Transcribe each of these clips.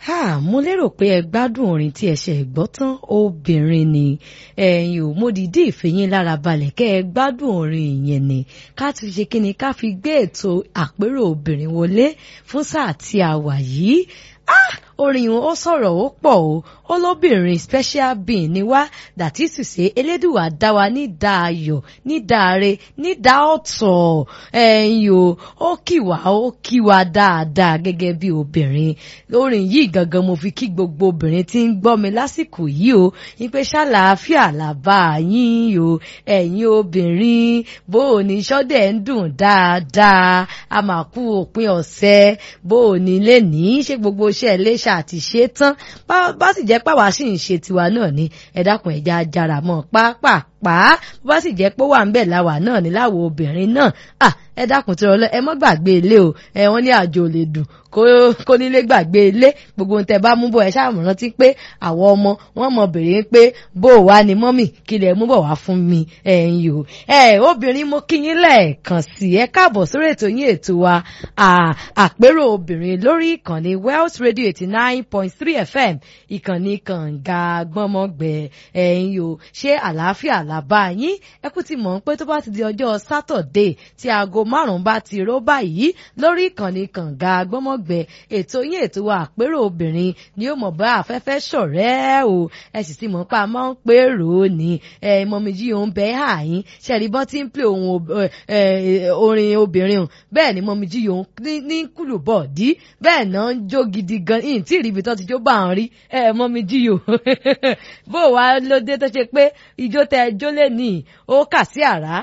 Ha, mo lérò pé ẹ gbádùn orin tí ẹ ṣe gbọ́ tán obìnrin ni ẹ̀yin ò mo dìídì ìfẹ̀yìn lára balẹ̀ kẹ́ ẹ gbádùn orin yẹn ni ká ti ṣe kí ni ká fi gbé ètò àpérò obìnrin wọlé fún sáà tí a wà yìí ah orin wọn ó sọ̀rọ̀ ó pọ̀ o ó lóbìnrin special being ni wá dàtí ṣùṣe elédùwà dá wa ní dá ayọ̀ ní dáre ní dá ọ̀tọ̀ ẹ̀yin o ó kì wá ó kì wá dáadáa gẹ́gẹ́ bí obìnrin orin yìí gangan mo fi kí gbogbo obìnrin tí ń gbọ́ mi lásìkò yìí o ní pé ṣàlàáfíà làbá yín o ẹ̀yin obìnrin bó o ní sọ́dẹ̀ ń dùn dáadáa a máa kú òpin ọ̀sẹ̀ bó o ní lè ní ṣe gbogbo iṣẹ́ iléṣà àti ṣe tán bá sì jẹ́ pàwá sì ń ṣe tiwa náà ni ẹ dákun ẹ̀já jára mọ́ pápá pa á bó bá sì jẹ́ pé wà ń bẹ̀ láwà náà ní láwo obìnrin náà ẹ dákun tí ọlọ ẹ mọ́ gbàgbé ilé o ẹ wọ́n ní àjò lè dùn kó nílé gbàgbé ilé gbogbo ohun tẹ bá mú bọ̀ ẹ ṣáà rántí pé àwọn ọmọ wọn mọ bèrè pé bó o wá ní mọ́mì kí lẹ mú bọ̀ wá fún mi ẹ̀yin o ẹ obìnrin mo kí yín lẹ́ẹ̀kan sí ẹ káàbọ̀ sórí ètò yín ètò wa àpérò obìnrin lórí ìkànnì Wells Radio eighty nine point three FM ìkànnì kànga gbọ́mọgbẹ ẹ̀yin o ṣé àlàáfíà làbá yín ẹ kú ti mọ̀ pé tó bá ti di ọjọ́ sátọ̀dé tí aago márùn-ún bá ti ró báyìí lórí ìkànnì kànga gbọ́mọgbẹ ètò yín ètò wa àpérò obìnrin ni ó mọ̀ bá afẹ́fẹ́ ṣọ̀rẹ́ o ẹ sì ti mọ̀ pé a máa ń pé rò ó ní ẹ mọ̀mí jí òun bẹ́ẹ̀ hà yín ṣẹ̀rí bọ́n ti ń pè orin obìnrin o bẹ́ẹ̀ ni mọ̀mí jí òun ní kùlù bọ̀ dí bẹ́ẹ̀ náà ń jó gidi gan yìí tí ìrìbì tó ti jó bá ń rí ẹ mọ̀mí jí o bó wa ló dé tó ṣe pé ijó tẹ jó lè ní ó kà sí àrá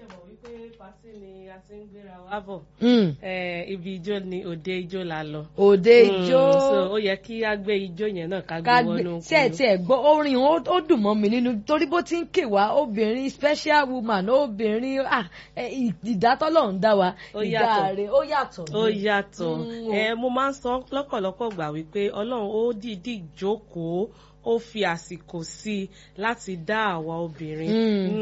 lábọ̀ ibi ijó ni òde ijó la lọ. òde ijó so ó yẹ kí á gbé ijó yẹn náà ká gbé wọnú kúrò. ṣé ẹ tiẹ̀ gbọ́ orin ó dùn mọ́ mi nínú torí bó ti ń ké wá obìnrin special woman obìnrin ìdátọ́lọ̀ ń dá wa ìdá rẹ̀ ó yàtọ̀. ó yàtọ̀ mo máa ń sọ lọ́pọ̀lọpọ̀ gbà wípé ọlọ́run ó dìídì jókòó ó fi àsìkò sí i láti dá àwa obìnrin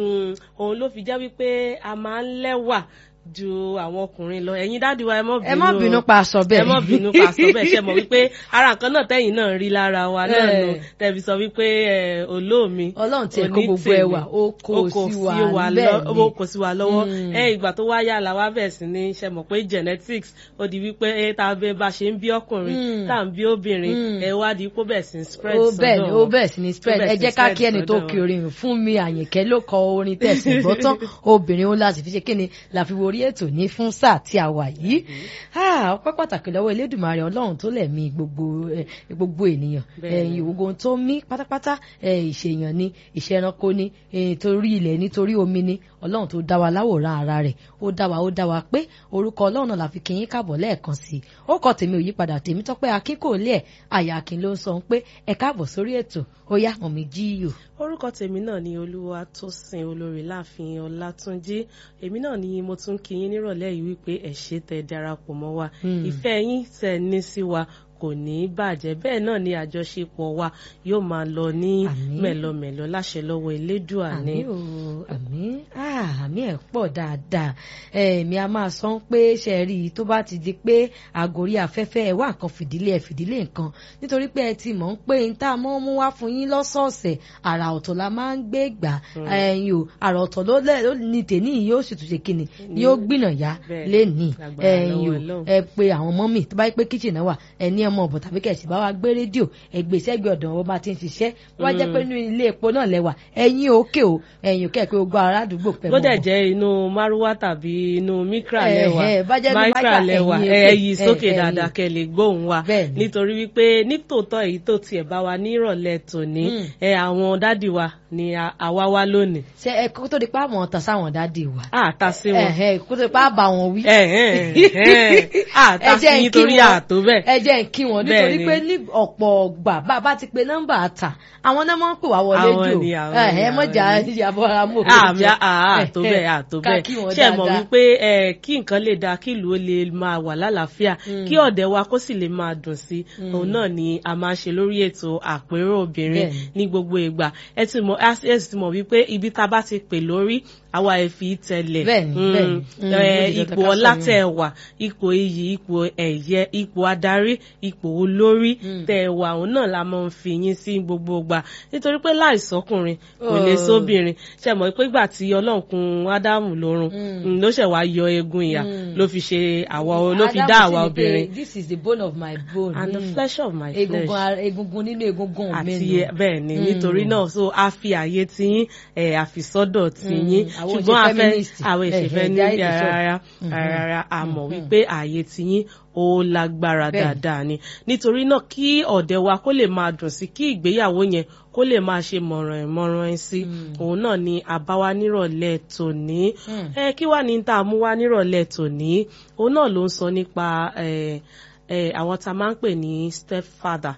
òun ló fi jẹ́ wípé a máa ń lẹ́wà ju àwọn ọkùnrin lọ ẹ̀yin dáàdi wa ẹ mọ bínú ẹ mọ bínú pa aṣọ bẹ́ẹ̀ ẹ mọ bínú pa aṣọ bẹ́ẹ̀ ṣe mọ̀ wípé ara nǹkan náà tẹ̀yin náà rí lára wa náà nù tẹbi sọ wípé olómi Ọlọ́run tiẹ̀ kó gbogbo ẹwà ó kó sí wa bẹ́ẹ̀ ni ó kó sí wa lọ́wọ́ ẹ ìgbà tó wáyà la wá bẹ̀rẹ̀ sí ní ṣe mọ̀ pé genetics ó di wípé ẹ tá a bẹ bá ṣe ń bí ọkùnrin tá à ń bí obìnrin ẹ wá di kó bẹ̀ sí spread sọ́dọ̀ ó bẹ̀ sí ní spread ẹ jẹ́ ká kí ẹni tó kí orin fún mi àyìnkẹ́ ló kọ orin tẹ̀sán gbọ́ tán obìnrin ó láti fi ṣe kíni la fi wo orí ètò ní fún sáà tí a wà yìí ọpẹ́ pàtàkì lọ́wọ́ elédùnmarè ọlọ́run tó lẹ̀mí gbogbo ènìyàn ẹ̀yìn ogun tó mí pátápátá ìṣèyàn ni ìṣẹranko ni torí ilẹ̀ nítorí omi ni ọlọ́run tó dá wa láwòrán ara rẹ̀ ó dá wa ó dá wa pé orúkọ ọlọ́run náà la fi kí yín káàbọ̀ lẹ́ẹ̀kan sí i ó kọ tèmi ò yípadà tèmi tọ́pẹ́ akin kò lé ẹ̀ àyà akin ló ń sọ pé ẹ káàbọ̀ sórí ètò ó yá mọ̀mí jíyò. orúkọ tèmi náà ni olúwa tó sin olórí láàfin ọlátúnjí èmi náà ni mo tún kí yín nírọ̀lẹ́ yìí wípé ẹ ṣé tẹ́ darapọ̀ mọ́ wa ìfẹ́ yín tẹ́ ní sí wa kò ní í bàjẹ́ bẹ́ẹ̀ náà ni àjọṣepọ̀ wa yóò máa lọ ní mẹ̀lọmẹ̀lọ láṣẹ lọ́wọ́ elédùà ni. àmì o àmì àmì ẹ̀ pọ̀ dáadáa èmi a máa sọ pé ṣe rí i tó bá ti di pé àgórí afẹ́fẹ́ ẹ̀ wá nǹkan fìdílé ẹ̀ fìdílé nǹkan nítorí pé ẹ ti mọ̀ ń pé n tá a mọ́ mú wá fún yín lọ́sọ̀ọ̀sẹ̀ àrà ọ̀tọ̀ la máa ń gbé gbà ẹ̀yìn o àrà ọ̀tọ̀ ló ní tèmi yóò sì tún ṣe kíni yóò gbìnà yá lẹ́nìí ẹ̀yìn o ẹ pé àwọn mọ́mì tó bá yẹ pé kíchìn náà wà ẹ ní ọmọ ọ̀bọ̀ tàbí kẹ̀sì bá wa gbé rédíò ẹgbẹ́ sẹ́gbẹ́ ọ̀dọ̀ wọn bá ti ń ṣiṣẹ́ wá jẹ́ pé inú ilé epo náà lẹ́wà ẹ̀yin òkè o ẹ̀yin òkè pé gbogbo ará àdúgbò pẹ̀ mọ́. bó dẹ̀ jẹ́ inú márúwá tàbí inú mikra lẹ́wà mikra lẹ́wà ẹ̀yìn sókè dáadáa kẹ́ lè gbóhùn wa nítorí wípé nítòótọ́ èyí tó tiẹ̀ bá wa nírọ̀lẹ́ tòní àwọn dádì wa ni àwa wá lónìí. ṣe ẹ kó tó di pa àwọn ọ̀tàn sáwọn dádì wa. a ta sí wọn. kó tó di pa àbà wọn wí. a ta sí nítorí àtó bẹ́ẹ̀. ẹ jẹ́ kí wọn nítorí pé ní ọ̀pọ̀ gbà bá a bá ti pe nọ́mbà ta àwọn náà máa ń pè wá wọlé jù ẹ mọ̀jà ìyàbọ̀ amó. àmì àtó bẹ́ẹ̀ àtó bẹ́ẹ̀ ṣe mọ̀ wípé kí nǹkan lè dáa kí ìlú ó lè máa wà lálàáfíà kí ọ̀dẹ̀ wa kó sì lè máa dùn sí òun náà ni a máa ṣe lórí ètò àpérò obìnrin ní gbogbo ìgbà ẹ ti mọ̀ access ti mọ̀ wípé ibi tá a bá ti pè lórí àwa ẹ̀ fi tẹ̀lẹ̀ Bẹ́ẹ̀ni, Mm, bẹ́ẹ̀ni. Mm, eh, ó di dandan ipò ká ọlá sọ tẹ̀ wà ipò iyì ipò ẹ̀yẹ ipò adarí ipò olórí Mm. tẹ̀ wà òun náà la máa ń fi yín sí gbogbo ìgbà nítorí pé láìsọkùnrin kò lè Oh. sóbìnrin ṣe mọ̀ pé ìgbà tí ọlọ́run kun ádámù lórun Mm. mm, ló ṣẹ̀ wá yọ eegun ìyà Mm. ló fi ṣe àwa ló fi Ádámù dá sì àwa ní pé, obìnrin this is the bone of my bone. and the Mm. flesh of my egungun flesh ara- egungun nínú egungun mi àti nù. bẹ́ẹ̀ ni Mm. nítorí náà so a fi àyè tiyín ẹ̀ àfisọ́dọ̀ tiyín Mm, àwọn ò ṣe ṣùgbọ́n a fẹ́ feminist. àwọn Eh, ìṣẹ̀fẹ́ eh, ní jáde sọ. rárá Mhm. rárá a mọ̀ Mhm. wípé àyè tiyín ó lágbára Bẹ́ẹ̀. dáadáa ni nítorí náà kí ọ̀dẹ̀ wa kó lè máa dùn sí kí ìgbéyàwó yẹn kó lè máa ṣe mọ̀ràn ẹ̀ mọ̀ràn ẹ̀ sí Mm. òun náà ni àbáwá nírọ̀lẹ́ tòní Mm. ẹ kí wàá ní tá a mú wá nírọ̀lẹ́ tòní òun náà ló ń sọ nípa ẹ ẹ àwọn tá a máa ń pè ní stepfather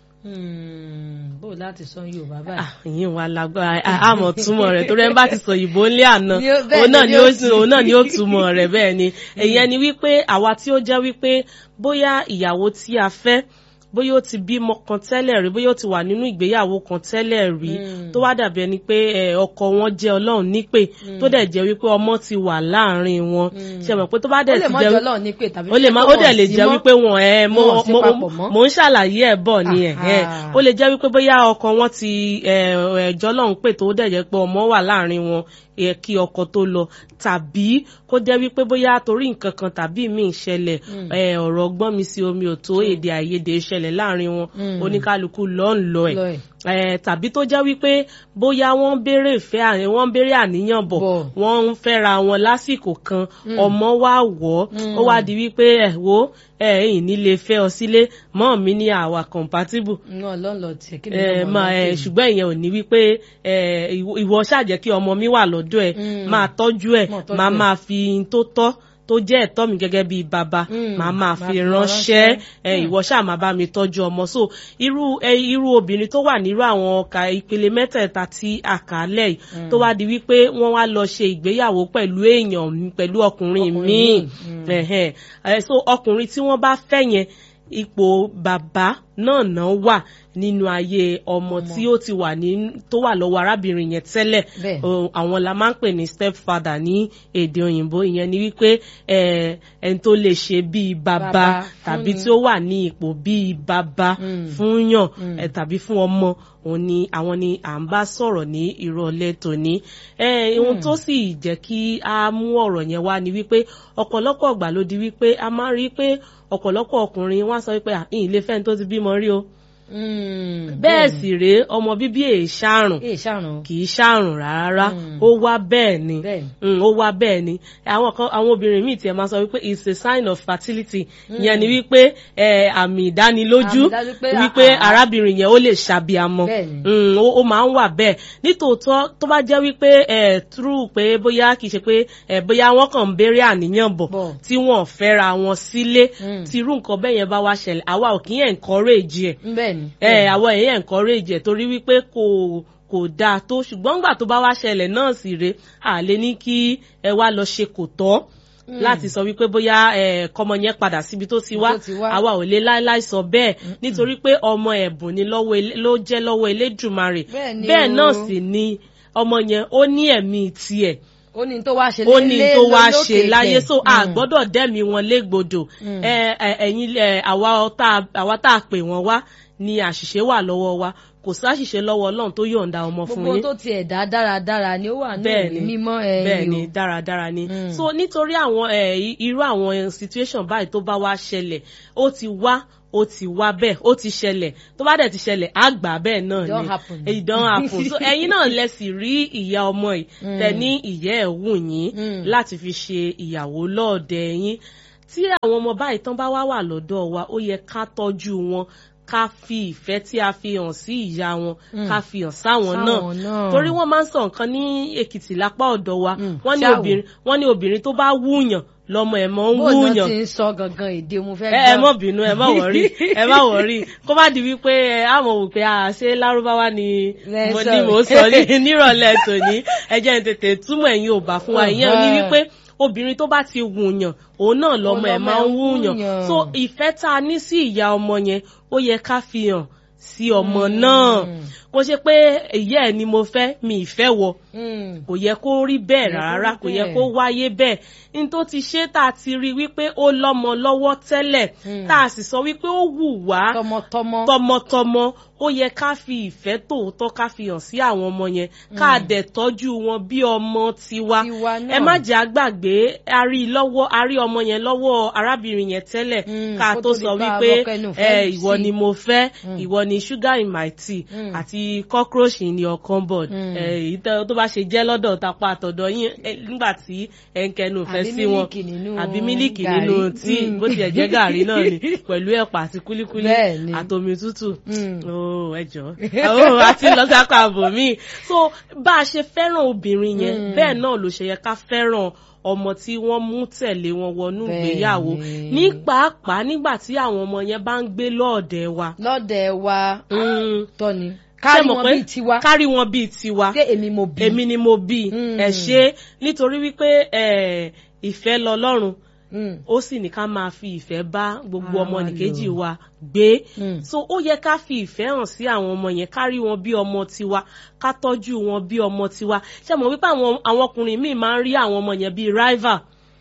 Mm, bó o láti sọ Yorùbá báyìí. Ah, ìyẹn wà lágbára a- àmọ́ túmọ̀ rẹ̀ torí ẹ bá ti sọ ìbò ńlẹ̀ àná Ni ó- bẹ́ẹ̀ òun náà ni ni ó ó tú. òun náà ni ó túmọ̀ rẹ̀ bẹ́ẹ̀ ni ìyẹn ni wípé àwa tí ó jẹ́ wípé bóyá ìyàwó tí a fẹ́ bóyá ó ti bímọ kan tẹ́lẹ̀ rí bóyá ó ti wà nínú ìgbéyàwó kan tẹ́lẹ̀ rí Mm. tó wá dàbí ẹni pé ẹ, ọkọ wọn jẹ́ Ọlọ́run nípè tó dẹ̀ jẹ́ wípé ọmọ ti wà láàrin wọn Mm. ṣe mọ̀ pé tó bá ó dẹ̀ lè ti mọ jẹ́ jọ lọ́ọ̀ ní pé tàbí ó lè má ó dẹ̀ lè jẹ́ wípé wọn ẹ mo wọn ò sí mo papọ̀ mọ́. mo ń ṣàlàyé ẹ̀ bọ̀ ni ẹ̀ ẹ̀ Aha. ó lè jẹ́ wípé bóyá ọkọ wọn ti ẹ̀jọ́ lọ́hùn pé tó dẹ̀ jẹ́ pé ọmọ wà láàrin wọn ẹ̀ kí ọkọ tó lọ tàbí kó jẹ́ wípé bóyá torí nǹkan kan tàbí míì ṣẹlẹ̀ Mm. ẹ̀, ọ̀rọ̀ gbọ́n mi sí omi ò tó èdè àìyedè ṣẹlẹ̀ láàrin wọn Mm. oníkálukú lọ́ ń lọ ẹ̀ Lọ ẹ̀. ẹ̀, tàbí tó jẹ́ wípé bóyá wọ́n ń béèrè ìfẹ́ àní wọ́n ń béèrè àníyàn bọ̀ Bọ̀. wọ́n ń fẹ́ra wọn lásìkò kan ọmọ wá wọ̀ ọ́ Mm. ó wá di wípé ẹ̀ wo ẹ̀ ẹ̀yìn nílé fẹ́ ọ sílé mọ́ mi ní àwa compatible náà lọ́nlọ́ tiẹ̀ kí ni ẹ ọmọ máa náà ẹ pè mí? ṣùgbọ́n ìyẹn ò ní wípé ẹ ìwọ- ìwọ ṣàjẹ́ kí ọmọ mi wà lọ́dọ̀ ẹ̀ Mm. máa tọ́jú ẹ̀ Máa tọ́jú máa ẹ̀. máa fi in tó tọ́ tó jẹ́ ẹ̀tọ́ mi gẹ́gẹ́ bíi bàbá Mm. máa máa Máa fi fi ránṣẹ́ ránṣẹ́. ẹ Mm. ìwọ ṣáà máa bá mi tọ́jú ọmọ so irú ẹ irú obìnrin tó wà nírú àwọn ọkà ìpele mẹ́tẹ̀ẹ̀ta tí a kà á lẹ̀ yìí tó wá di wípé wọ́n wá lọ ṣe ìgbéyàwó pẹ̀lú èèyàn pẹ̀lú ọkùnrin Ọkùnrin míì míì. Mm. ẹ̀hẹ́n. ẹ so ọkùnrin tí wọ́n bá fẹ́ yẹn ipò bàbá náà náà wà nínú ayé ọmọ tí ó ti wà ní tó wà lọ́wọ́ arábìnrin yẹn tẹ́lẹ̀ Bẹ́ẹ̀. o, àwọn la máa ń pè ní stepfather ní èdè òyìnbó ìyẹn ni wípé ẹ, ẹni tó lè ṣe bíi bàbá Bàbá tàbí fúnni. tí ó wà ní ipò bíi bàbá Mm. fún yàn Mm. ẹ, tàbí fún ọmọ òun ni àwọn ni à ń bá sọ̀rọ̀ ní ìrọ̀lẹ́ tòní ẹ, ohun tó sì jẹ́ kí a mú ọ̀rọ̀ yẹn wá ni wípé ọ̀pọ̀lọpọ̀ ọgbà ló di wípé a máa ń rí pé ọ̀pọ̀lọpọ̀ ọkùnrin wọ́n á sọ wípé à ìyìn lè fẹ́ni tó ti bímọ rí o Mm, bẹ́ẹ̀ sì rèé ọmọ bíbí èè ṣàrùn èè ṣàrùn kì í ṣàrùn rárá Mm. ó wá bẹ́ẹ̀ ni bẹ́ẹ̀ ni. Mm, ó wá bẹ́ẹ̀ ni àwọn kan àwọn obìnrin míì tiẹ̀ máa sọ wípé it's a sign of fertility ìyẹn ni wípé ẹ, àmì ìdánilójú Àmì ìdájú pé, wípé ah, ah. arábìnrin yẹn ó lè ṣàbíamọ Bẹ́ẹ̀ ni. Mm, ó ó máa ń wà bẹ́ẹ̀ nítòótọ́ tó bá jẹ́ wípé ẹ true pé bóyá kì í ṣe pé ẹ bóyá wọ́n kàn ń béèrè àníyàn bọ̀ Bọ̀. tí wọ́n ò fẹ́ra wọn sílé Mm. tí irú nǹkan bẹ́ẹ̀ yẹn bá wá ṣẹlẹ̀ àwa ò kí ń encourage ẹ̀ bẹ́ẹ̀ ni. ẹ àwọn èèyàn encourage ẹ torí wípé kò kò dáa tó ṣùgbọ́n nígbà tó bá wá ṣẹlẹ̀ náà sì rè á lè ní kí ẹ wá lọ ṣe kò tọ́ láti sọ wípé bóyá ẹ kọmọ yẹn padà síbi tó ti wá Tó ti wá. àwa ò lè láéláé sọ bẹ́ẹ̀ nítorí pé ọmọ ẹ̀bùn ni lọ́wọ́ Elé- ló jẹ́ lọ́wọ́ Elédùmarè Bẹ́ẹ̀ ni bẹ́ẹ̀ o. náà sì ni ọmọ yẹn ó ní ẹ̀mí tiẹ̀ ó ní tó wá ṣe ó ní lé- tó wá lókè ṣe láyé tẹ̀. so a Mm. gbọ́dọ̀ dẹ́mi wọn légbodò Mm. ẹ ẹ, ẹ̀yin ẹ, àwa tá àwa tá a pè wọ́n wá ni àṣìṣe wà lọ́wọ́ wa kò sáṣìṣe lọ́wọ́ Ọlọ́run tó yọ̀ǹda ọmọ fún gbogbo yín tó tiẹ̀ dá dáradára ni ó wà ní bẹ́ẹ̀ ìwé ni mímọ́ ẹ̀yìn bẹ́ẹ̀ o. ni dáradára ni Mm. so nítorí àwọn ẹ, i- irú àwọn situation báyìí tó bá wá ṣẹlẹ̀ ó ti wá ó ti wá bẹ́ẹ̀ ó ti ṣẹlẹ̀ tó bá dẹ̀ ti ṣẹlẹ̀ á gbà bẹ́ẹ̀ náà It don't ni happen. it don't happen so ẹ̀yin náà lẹ sì rí ìyá ọmọ yìí Mm. tẹ ní ìyá ẹ̀ wù yín Mm. láti fi ṣe ìyàwó lọ́ọ̀dẹ̀ yín tí àwọn ọmọ báyìí tán bá wá wà lọ́dọ̀ wa ó yẹ ká tọ́jú wọn ká fi ìfẹ́ tí a fi hàn sí ìyá wọn Mm. ká fi hàn sáwọn náà Sáwọn náà. torí wọ́n máa ń sọ nǹkan ní Èkìtì lápá ọ̀dọ̀ wa Mm. wọ́n ní Ṣáwo. obìnrin wọ́n ní obìnrin tó bá wúyàn lọ́mọ ẹ̀ mọ́ ń bó náà wúyàn ti ń sọ gangan èdè mo fẹ́ ẹ ẹ mọ bínú ẹ má wọrí ẹ má wọrí kó má di wípé ẹ á mọ wò pé a ṣe lárúbáwá ni Lẹ mo sọ. ní mo sọ ní nírọ̀lẹ́ tòní ẹ jẹ́ n tètè túmọ̀ ẹ̀yin ò bá fún wa ìyẹn ò ní Uh-huh. wípé obìnrin tó bá ti wùyàn òun náà lọmọ ẹ̀ lọmọ máa ń ẹ̀ ń wúyàn wúyàn. so ìfẹ́ tá a ní sí ìyá ọmọ yẹn ó yẹ ká fi hàn sí ọmọ náà kò ṣe pé ìyá ẹ̀ ni mo fẹ́ mi ìfẹ́ wọ kò yẹ kó rí bẹ́ẹ̀ rárá kò yẹ kó wáyé bẹ́ẹ̀ n tó ti ṣe tá a ti rí wípé ó lọ́mọ lọ́wọ́ tẹ́lẹ̀ tá a sì sọ wípé ó wù wá tọmọtọmọ tọmọtọmọ ó yẹ ká fi ìfẹ́ tòótọ́ ká fi hàn sí àwọn ọmọ yẹn ká dẹ̀ tọ́jú wọn bí ọmọ tiwa ẹ má jẹ́ àgbàgbé a rí lọ́wọ́ a rí ọmọ yẹn lọ́wọ́ arábìnrin yẹn tẹ́lẹ̀ ká tó sọ wípé ẹ ìwọ ni mo fẹ́ ìwọ ni sugar in my tea àti cockroach in your cupboard èyí tó bá ṣe jẹ́ lọ́dọ̀ tapá àtọ̀dọ̀ yín nígbà tí ẹ ń kẹnu ìfẹ́ sí wọn àbí mílíkì nínú tíì bó tiẹ̀ jẹ́ gàrí náà ni pẹ̀lú ẹ̀pà àti kúlíkúlí àtomi tútù ẹjọ́ àti lọ́sàkọ̀ àbò mi so bá a ṣe fẹ́ràn obìnrin yẹn bẹ́ẹ̀ náà ló ṣe yẹ ká fẹ́ràn ọmọ tí wọ́n mú tẹ̀lé wọn wọnú ìgbéyàwó ní pàápàá nígbà tí àwọn ọmọ yẹn bá ń gbé lọ́ọ̀dẹ̀ wa. lọ́ọ̀dẹ̀ wa tọ́ni kárí wọn bíi tiwa kárí wọn bíi tiwa pé èmi mo bí èmi ni mo bí ẹ ṣe nítorí wípé ìfẹ́ lọ́lọ́run ó sì ní ká máa fi ìfẹ́ bá gbogbo ọmọ nìkejì wa gbé so ó yẹ ká fi ìfẹ́ hàn sí àwọn ọmọ yẹn ká rí wọn bí ọmọ tiwa ká tọ́jú wọn bí ọmọ tiwa ṣé mo wípé àwọn ọkùnrin míì máa ń rí àwọn ọmọ yẹn bíi rival.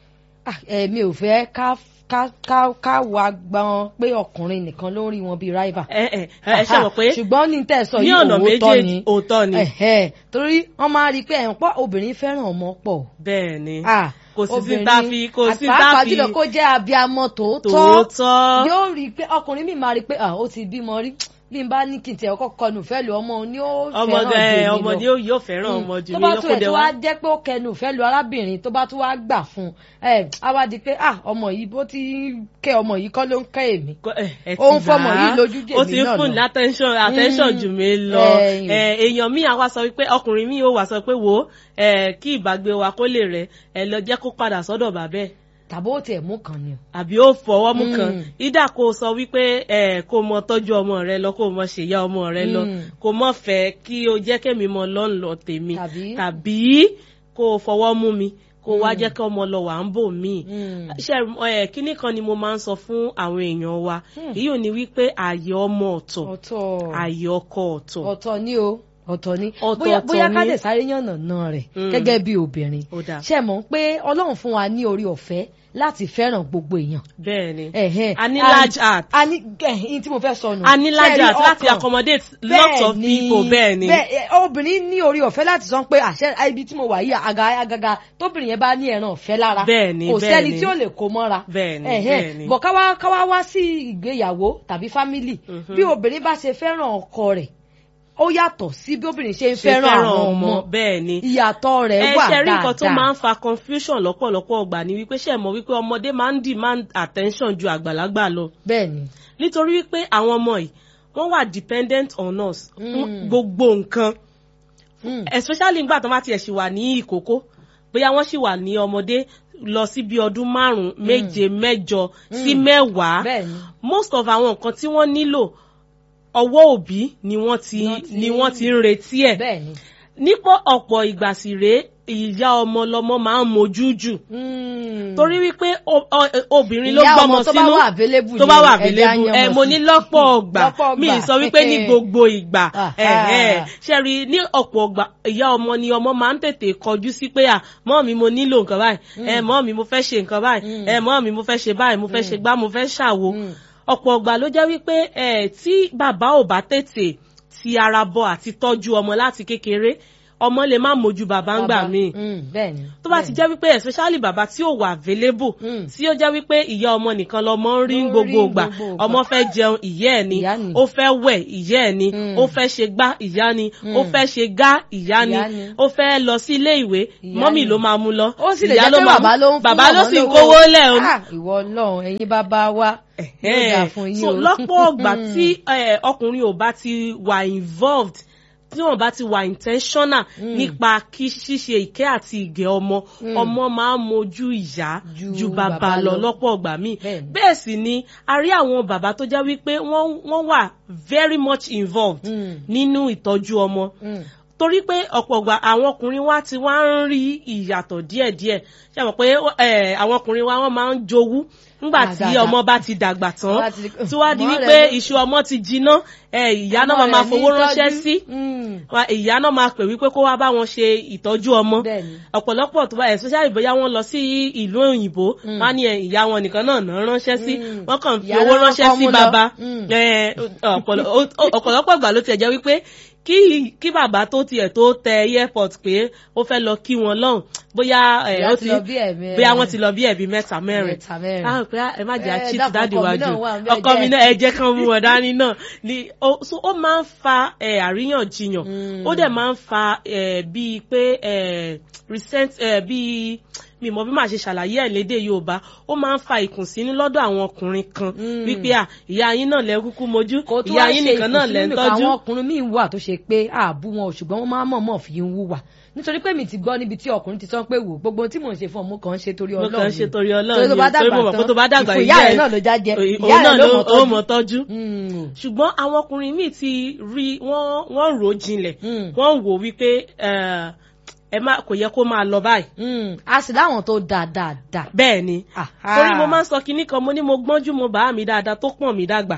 èmi ò fẹ́ ká ká ká ká wá gbọ́n pé ọkùnrin nìkan ló ń rí wọn bíi rival. ẹ ẹ ẹ ṣe mọ̀ pé ṣùgbọ́n ní tẹ́ ẹ sọ ní yìí ọ̀nà òótọ́ ni méjèèjì òótọ́ ni. torí wọ́n máa rí i pé ẹ̀hún pọ̀ obìnrin fẹ́ràn ọmọ pọ̀. bẹ́ẹ̀ ni Ah, kò sí sí tá a fi kò sí tá a àpapọ̀ fi jùlọ kó jẹ́ abiamọ tòótọ́ tòótọ́ yóò rí i pé ọkùnrin mi máa rí i pé ah, ó ti bímọ rí bí n bá ní kí n tiẹ̀ kọ́kọ́ kọnu fẹ́ lu ọmọ ni ó ọmọ fẹ́ràn ẹ jù mí ọmọ lọ. ni ó yóò fẹ́ràn ọmọ jù tó mí bá tó ẹ̀ lọ́kọ̀dẹ̀ tó wá. wá jẹ́ pé ó kẹnu ìfẹ́ lu arábìnrin tó bá tó wá gbà fún un ẹ á wá di pé ah ọmọ yìí bó ti ń kẹ́ ọmọ yìí kọ́ ló ń kẹ́ èmi Kọ- ẹ- ẹ Ó ń ti fọmọ gbà á. yìí lójú jèmi ó ti ń náà fún lọ. ní attention attention Mm. jù mí lọ Ẹ̀yìn. Ẹ, èèyàn míì àwa sọ wípé ọkùnrin míì ó wà sọ pé wò ó ẹ, kí ìbágbé wa kó lè rẹ ẹ lọ jẹ́ kó padà sọ́dọ̀ bàbá ẹ̀ tàbí ó tiẹ̀ mú kan ni o. àbí ó fọwọ́ mú kan Mm. ìdá kó sọ wípé ẹ kó mọ tọ́jú ọmọ rẹ lọ kó mọ ṣèyá ọmọ rẹ lọ Mm. kó mọ fẹ́ kí o jẹ́ kémi mọ lọ́nlọ́ tèmi Tàbí? tàbí kó o fọwọ́ mú mi kó o wá jẹ́ kí ọmọ lọ wà ń bò míì Mm. ṣe ẹ kíní kan ni mo máa ń sọ fún àwọn èèyàn wa Hmm. èyí ò ní wípé ààyè ọmọ ọ̀tọ̀ ọ̀tọ̀ ààyè ọkọ ọ̀tọ̀ ọ̀tọ̀ ni o ọ̀tọ̀ ni Ọ̀tọ̀ bóyá ọ̀tọ̀ bóyá ká ni. lè sáré yànnà náà rẹ̀ Mm. gẹ́gẹ́ bí obìnrin ó dáa ṣe mọ̀ pé ọlọ́run fún wa ní orí ọ̀fẹ́ láti fẹ́ràn gbogbo èèyàn. bẹ́ẹ̀ ni Ẹ̀hẹ́n. a ní And- large heart a ní ẹ̀hìn tí mo fẹ́ sọ nù. a ní large Ṣé ẹ rí heart láti ọkàn? accommodate lots of Bẹ́ẹ̀ ni, people bẹ́ẹ̀ ni bẹ́ẹ̀, ẹ, obìnrin ní orí ọ̀fẹ́ láti sọ pé àṣẹ ibi tí mo wà yìí àga agaga tóbìnrin yẹn bá ní ẹran ọ̀fẹ́ lára Bẹ́ẹ̀ ni, kò bẹ́ẹ̀ sẹ́ni ni. tí ó lè kó mọ́ra Bẹ́ẹ̀ ni, Ẹ̀hẹ́n. bẹ́ẹ̀ ni. bọ̀ káwá káwá wá sí ìgbéyàwó tàbí fámìlì Mhm. bí obìnrin bá ṣe fẹ́ràn ọkọ rẹ̀ ó yàtọ̀ sí bí obìnrin ṣe ń ṣe fẹ́ràn àwọn ọmọ bẹ́ẹ̀ ni ìyàtọ̀ rẹ̀ ẹ wà ṣe rí nǹkan tó máa dáadáa ń fa confusion lọ́pọ̀lọpọ̀ ọgbà ni wípé ṣe mọ̀ wípé ọmọdé máa ń demand attention ju àgbàlagbà lọ bẹ́ẹ̀ ni nítorí wípé àwọn ọmọ yìí wọ́n wà dependent on us fún Mm. gbogbo nǹkan Mm. especially nígbà tó bá tiẹ̀ ṣì wà ní ìkókó bóyá wọ́n ṣì wà ní ọmọdé lọ sí bí ọdún márùn-ún méje mẹ́jọ sí mẹ́wàá bẹ́ẹ̀ ni most of àwọn nǹkan tí wọ́n nílò ọwọ́ òbí ni wọ́n ti Wọ́n ti- ni wọ́n ti ń retí ẹ̀ bẹ́ẹ̀ ni. nípò ọ̀pọ̀ ìgbà sì rèé ìyá ọmọ lọmọ máa ń mojú jù Mm. torí wípé o- o- obìnrin ló Ìyá gbọ́mọ ọmọ tó bá sínú wà available tó bá ni wà ẹja available yan ẹ ọmọ mo sí. ní lọ́pọ̀ ọgbà Lọ́pọ̀ mi ì ọgbà. sọ wípé ní gbogbo ìgbà Ah, ẹ̀hẹ́. ah. ṣe rí ní ọ̀pọ̀ ọgbà ìyá ọmọ ni ọmọ máa ń tètè kọjú sí pé à mọ́ mi mo nílò nǹkan báyìí ẹ mọ́ mi mo fẹ́ ṣe nǹkan báyìí Mm. ẹ mọ́ mi mo fẹ́ ṣe báyìí mo fẹ́ ṣe gbá mo fẹ́ ṣàwo Mm. ọ̀pọ̀ ọgbà ló jẹ́ wípé ẹ tí bàbá ò bá tètè ti ara bọ àti tọ́jú ọmọ láti kékeré ọmọ lè má mójú bàbá ń gbà Bàbá. míì Mm, bẹ́ẹ̀ ni tó bá ti jẹ́ wípé especially bàbá tí ò wà available Mm. tí ó jẹ́ wípé ìyá ọmọ nìkan lọmọ ń rí Ló ń gbogbo rí ìgbà gbogbo ìgbà. ọmọ fẹ́ jẹun ìyá ẹ̀ ni Ìyá ni. ó fẹ́ wẹ̀ ìyá ẹ̀ ni Mm. ó fẹ́ ṣe gbá ìyá ni ó Mm. fẹ́ ṣe gá ìyá ni Ìyá ni. ó fẹ́ lọ sí ilé ìwé Ìyá mọ́mì ni. ló máa mú lọ ó sì lè ìyá jẹ́ pé máa bàbá mú- ló ń fún bàbá ló ọmọ sì ń lówó. kówó lẹ̀ o Ah, ìwọ Ọlọ́run ẹ̀yin bàbá wa yóò dà fún yín so o. lọ́pọ̀ ọgbà tí eh, ọkùnrin ò bá ti wà involved tí wọn bá ti wà intentional Mm. nípa kí ṣíṣe ìkẹ́ àti ìgẹ̀ ọmọ Mm. ọmọ máa ń mojú ìyá Ju ju bàbá bàbá lọ lọ. lọ́pọ̀ ọgbà míì Bẹ́ẹ̀ni. bẹ́ẹ̀ sì ni a rí àwọn bàbá tó jẹ́ wípé wọ́n wọ́n wà very much involved Mm. nínú ìtọ́jú ọmọ Mm. tó torí pé ọ̀pọ̀ ìgbà àwọn ọkùnrin wa ti wá ń rí ìyàtọ̀ díẹ̀díẹ̀ ṣe mọ̀ pé eh, àwọn ọkùnrin wa wọ́n máa ń jowú nígbà tí Àgàgà. ọmọ bá ti dàgbà tán Wá ti- tí wá di Ọmọ wípé rẹ̀ ló- iṣu ọmọ ti jiná eh, ìyá náà máa Ọmọ máa rẹ̀ fowó ní ránṣẹ́ ìtọ́jú. sí Mm. wa- ìyá náà máa pè wípé kó wá bá wọn ṣe ìtọ́jú ọmọ Bẹ́ẹ̀ni. ọ̀pọ̀lọpọ̀ tó bá especially bóyá wọ́n lọ sí ìlú òyìnbó Mm. wọ́n á ní ẹ, ìyá wọn nìkan náà náà ránṣẹ́ sí Mm. wọ́n kàn fi Ìyá owó náà ránṣẹ́ kọ́ sí mú lọ. bàbá Mm. Eh, ọ̀pọ̀lọ- ó- ó- ọ̀pọ̀lọpọ̀ ìgbà ló tiẹ̀ jẹ́ wípé kí kí bàbá tó tiẹ̀ tó tẹ airport pé ó fẹ́ lọ kí wọn lọ́hùn bóyá eh, Ìyá ó ti lọ bí ẹ̀mí- bóyá wọ́n ti lọ bí ẹ̀bí mẹ́ta mẹ́rin Mẹ́ta mẹ́rin. Ah, pé ẹ má jẹ́ Eh, cheat dákun, dáàdì ọkọ mi wájú náà wà níbẹ̀, ọkọ mi jẹ́- náà ẹ jẹ́ kán mú wọn dání náà ni ó so ó máa ń fa eh, àríyànjiyàn Mm. ó dẹ̀ máa ń fa eh, bíi pé eh, recent eh, bíi mi mọ bí màá ṣe ṣàlàyé ẹ̀ lédè Yorùbá ó máa ń fa ìkùnsínú lọ́dọ̀ àwọn ọkùnrin kan Mm. wípé à ìyá yín náà lẹ kúkú mojú kò tún ìyá wá yín ṣe nìkan náà lẹ ń ìkùnsínú tọ́jú àwọn ọkùnrin míì wà tó ṣe pé àbú wọn ò ṣùgbọ́n wọ́n máa ń mọ̀ọ́mọ̀ fi ń wúwà nítorí pé mi ti gbọ́ níbi tí ọkùnrin ti sọ pé wò gbogbo ohun tí mò ń ṣe fún ọmọ kan ń ṣe torí mo Ọlọ́run kàn ń ṣe torí Ọlọ́run torí tó bá ni torí dàgbà mo mọ̀ pé tó bá tán dàgbà ìfún ìyá rẹ̀ náà ló já jẹ òun ìyá náà rẹ̀ ló ló ó mọ̀ mọ̀ tọ́jú tọ́jú. ṣùgbọ́n àwọn ọkùnrin míì ti rí wọ́n wọ́n rò ó jinlẹ̀ Mm. wọ́n wò wípé eh, ẹ má kò yẹ kó máa lọ báyìí Mm. a sì láwọn tó dáa dáadáa. bẹ́ẹ̀ ni Aha. torí mo máa ń sọ kinní kan mo ní mo gbọ́njú mo bàá mi dáadáa tó pọ̀n mi dàgbà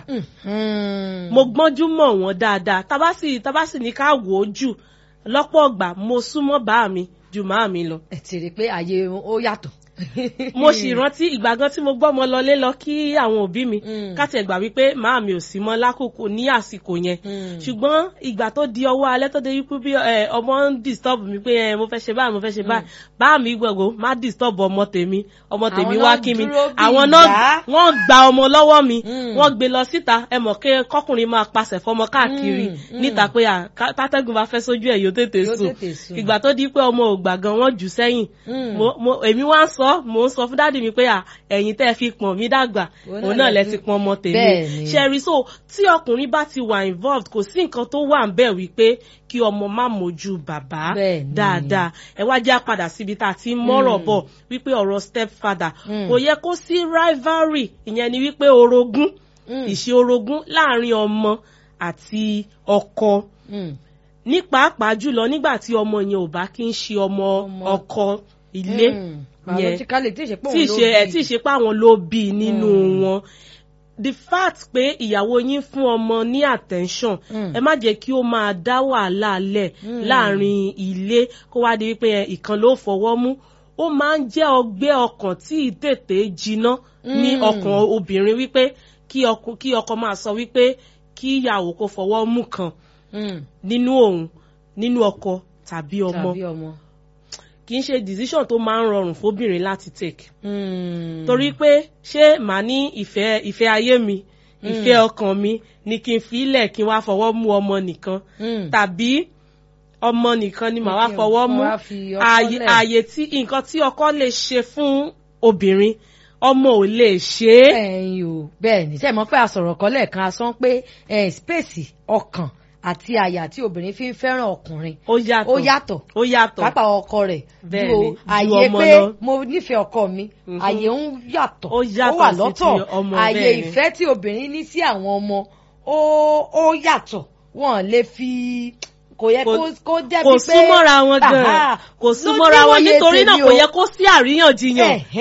Mm. mo gbọ́njú mọ̀ wọ́n dáadáa tabasi tabasi ní ká wò ó jù lọ́pọ̀ ọgbà mo súnmọ́ bàá mi ju màá mi lọ. ẹ ti rí i pé àyè ó yàtọ̀. mo sì rántí ìgbà gan tí mo gbọ́ ọmọ lọlé lọ kí àwọn òbí mi Mm. káti ẹ̀gbà wípé màá mi ò sí mọ́ lákòókò ní àsìkò yẹn Mm. ṣùgbọ́n ìgbà tó di ọwọ́ alẹ́ tó dé wípé bí ẹ, ọmọ ń disturb mi pé ẹ, mo fẹ́ ṣe báyìí mo fẹ́ ṣe báyìí bá mi gbọ̀ngàn má disturb ọmọ tèmi ọmọ tèmi Àwọn wá náà kí mi dúró bí àwọn ìyá. náà wọ́n gba ọmọ lọ́wọ́ mi Mm. wọ́n gbé lọ síta ẹ mọ̀ kí kọkùnrin máa pasẹ̀ fọmọ káàkiri Mm, mm. níta pé à, ká- tátẹ́gùn bá fẹ́ sójú ẹ̀ yóò tètè Yóò sùn tètè sùn. ìgbà tó di pé ọmọ ò gbà gan wọ́n jù sẹ́yìn Mm. mo mo èmi wá ń sọ mò ń sọ fún dáàdì mi pé à ẹ̀yin tẹ́ ẹ fi pọ̀n mí dàgbà Òun òun náà náà lẹ lẹ ti fi- pọ̀n ọmọ tèmi Bẹ́ẹ̀ni. ṣẹ́rí so tí ọkùnrin bá ti wà involved kò sí nǹkan tó wà ń bẹ̀ wípé kí ọmọ má mójú bàbá Bẹ́ẹ̀ni. dáadáa ẹ wá já padà síbi tá a ti ń mọ́rọ̀ Mm. bọ̀ wípé ọ̀rọ̀ stepfather Mm. kò yẹ kó sí rivalry ìyẹn ni wípé orogún Mm. ìṣe orogún láàrin ọmọ àti ọkọ Mm. ní pàápàá jùlọ nígbà tí ọmọ yẹn ò bá kí ń ṣe ọmọ Ọmọ. ọkọ ilé Mm. yẹn biologically tí ì ṣe pé tí ì òun ló ṣe ẹ bí. tí ì ṣe pé àwọn ló bí i nínú Mm. wọn the fact pé ìyàwó yín fún ọmọ ní attention Mm. ẹ má jẹ́ kí ó máa dá wàhálà lẹ̀ Mm. láàrin ilé kó wá di wípé ẹ, ìkan ló fọwọ́ mú ó máa ń jẹ́ ọgbẹ́ ọkàn tí ì tètè jiná ní Mm. ọkàn obìnrin wípé kí ọkọ kí ọkọ máa sọ wípé kí ìyàwó kó fọwọ́ mú kan Mm. nínú òun nínú ọkọ tàbí ọmọ tàbí ọmọ. kì í ṣe decision tó máa ń rọrùn fóbìnrin láti take Mm. torí pé ṣé màá ní ìfẹ́ ìfẹ́ ayé mi ìfẹ́ ọkàn mi ni kí n fi ilẹ̀ kí n wá fọwọ́ mú ọmọ nìkan Mm. tàbí ọmọ nìkan ni màá wá Kí n fọwọ́ mú wá fi ọkọ ààyè lẹ̀. ààyè tí nǹkan tí ọkọ lè ṣe fún obìnrin ọmọ ò lè ṣe é. ẹ̀yin o bẹ́ẹ̀ ni sẹ́ẹ̀ mọ̀ pé àsọ̀rọ̀ kan lẹ́ẹ̀kan a sọ pé eh, spéèsì ọkàn àti àyà tí obìnrin fi ń fẹ́ràn ọkùnrin ó yàtọ̀ ó yàtọ̀ ó yàtọ̀ pàápàá ọkọ rẹ̀ Bẹ́ẹ̀ ju ni, ju àyè ọmọ pé lọ. mo nífẹ̀ẹ́ ọkọ mi Mhm. àyè ń yàtọ̀ Ó yàtọ̀ wà sí lọ́tọ̀ ti ọmọ, àyè bẹ́ẹ̀ ni. ìfẹ́ tí obìnrin ní sí àwọn ọmọ ó ó yàtọ̀ wọn lè fi kò yẹ Kò- kó kó jẹ́ kò bí pé súnmọ́ra wọn Aha, gan kò ló súnmọ́ra wọn níwòye nítorí náà tèmi kò o. yẹ kó sí àríyànjiyàn Ẹ̀hẹ́.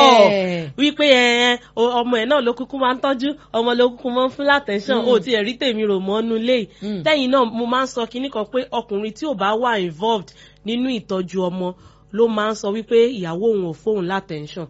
àtọ̀ wípé ẹ o- ọmọ ẹ̀ náà ló kúkú máa ń tọ́jú ọmọ ló kúkú máa ń fún látẹ̀sán Mm. ó ti ẹ̀rí tèmi rò mọ́nú lé Mm. tẹ́yìn náà mo máa ń sọ kinní kan pé ọkùnrin tí ò bá wà involved nínú ìtọ́jú ọmọ ló máa ń sọ wípé ìyàwó òun ò fóun látẹ̀sán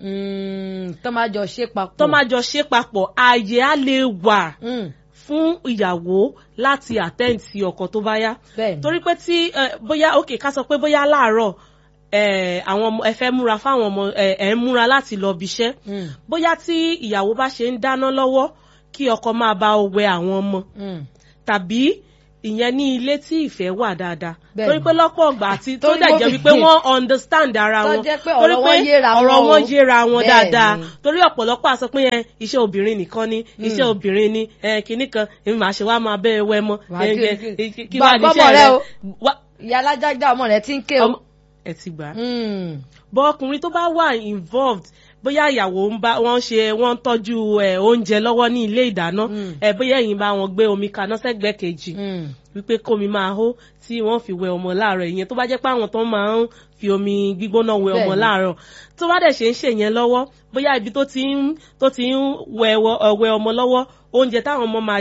Mm, tó máa jọ ṣe papọ̀ tó máa jọ ṣe papọ̀ ààyè á lè wà Mm, fún ìyàwó láti attend sí ọkọ tó bá yá bẹ́ẹ̀ ni. torí pé tí eh, bóyá ok ká sọ pé bóyá láàárọ̀ eh, àwọn ọmọ ẹ fẹ́ múra fáwọn ọmọ ẹ ẹ ń múra láti lọ bíṣẹ́ Mm, bóyá tí ìyàwó bá ṣe ń dáná lọ́wọ́ kí ọkọ máa bá ọ wẹ àwọn ọmọ mm. tàbí ìyẹn ní ilé tí ìfẹ́ wà dáadáa Bẹ́ẹ̀ni. torí pé lọ́pọ̀ ọgbà àti tó Torí dẹ̀ mo jẹ́ fi- wípé wọ́n understand ara Tó wọn jẹ́ pé torí ọ̀rọ̀ wọn yéra ọ̀rọ̀ wọn o. wọn yéra wọn Bẹ́ẹ̀ni. dáadáa torí ọ̀pọ̀lọpọ̀ àsọ pé yẹn iṣẹ́ obìnrin nìkan ni iṣẹ́ obìnrin ni eh, kinní kan èmi màá ṣe wá máa bẹ́ẹ̀ wẹ́ mọ́ Wàá eh, kí- eh, kí- eh, kí- kí Gbà- wàá níṣẹ́ gbọ́mọ rẹ rẹ o. Wá- ìyá alájájá ọmọ rẹ ti ń ké o. ọmọ- ẹ ti gbà á Mm, bọ ọkùnrin tó bá wà involved bóyá ìyàwó ń bá wọn ṣe wọn ń tọ́jú ẹ oúnjẹ lọ́wọ́ ní ilé ìdáná Mm. ẹ bóyá ẹ̀yin bá wọn gbé omi kaná sẹ́gbẹ̀ẹ́ kejì Mm. wípé kómi máa hó tí wọ́n fi wẹ ọmọ láàárọ̀ ìyẹn tó bá jẹ́ pé àwọn tó máa ń fi omi gbígbóná wẹ ọmọ Bẹ́ẹ̀ni. láàárọ̀ tó bá dẹ̀ ṣe ń ṣe yẹn lọ́wọ́ bóyá ibi tó ti ń tó ti ń wẹ wọ- wẹ ọmọ lọ́wọ́ oúnjẹ táwọn ọmọ máa